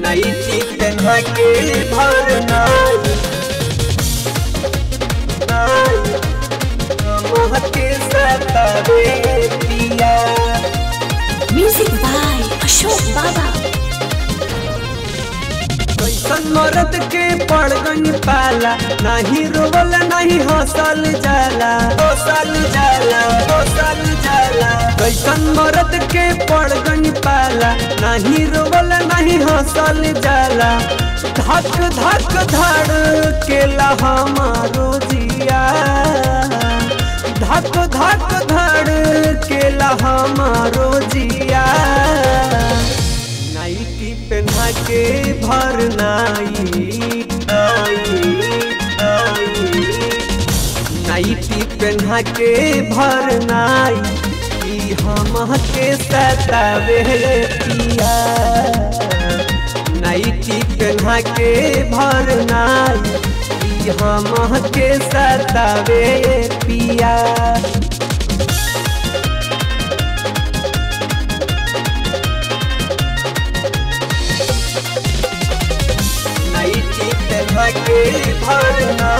Nightie पहना के भरना के सतावे पिया Music by Ashok Baba. कैसन मरद के पड़ गई पाला नहीं रोवल नहीं हंसल जाला हंसल जाला हंसल जाला कैसन मरद के पड़ गई पाला नहीं रोवल नहीं हंसल जाला धक धक धड़ केला हमारो जिया धक धक धड़ केला हमारो जिया नाइटी पहना के भर नाई नाइटी पहना के भर नाई ई हम के सतावे पिया नाइटी पहना के भर नाई ई हम के सतावे पिया नाइटी पहना के भरना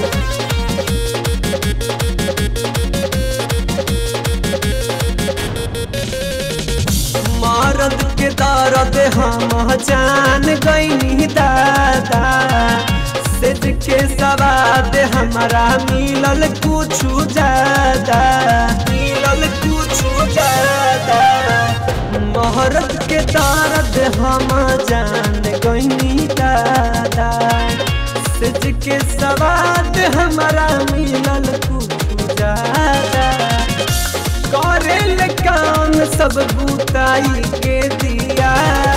मरद के दर्द हम जान गईनी दादा सेज के सवाद हमारा मिलल कुछ ज्यादा मिलल कुछ ज्यादा महरत के दर्द हम जान गईनी दादा सेज के सवाद हमारा मिलल कुछ ज्यादा करेल काम सब बुताई के दिया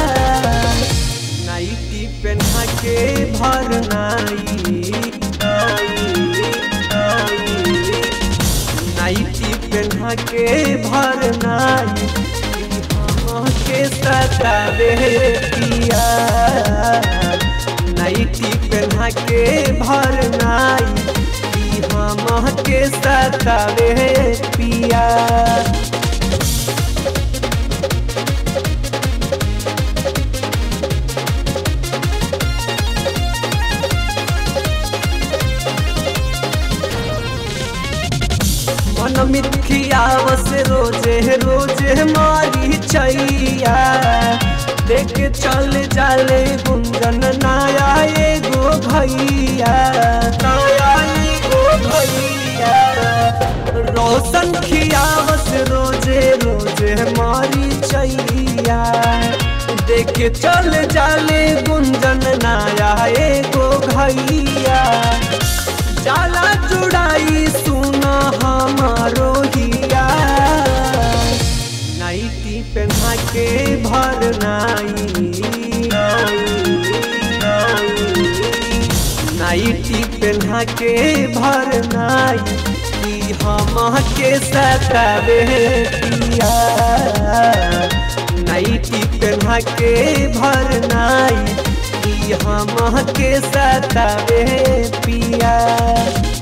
नाइटी पहना के भर नाई नाइटी पहना के भर नाई हम के सतावे पिया नाइटी पहना के भर नाई हम के सतावे पिया मन मिथियावस रोजे रोजे मारी छैया देख चल जाले गुंजन नाया एगो भैया नाया एगो भैया रोशन खियावस रोजे रोजे मारी छैया देख चल जाले गुंजन नाया एगो भैया जाला जुड़ाई सुना हमारो हिया नाइटी पहना के भर नाई नाइटी पहना के भर नाई ई हम के सतावे पिया नाइटी पहना के भर नाई ई हम के सतावे पिया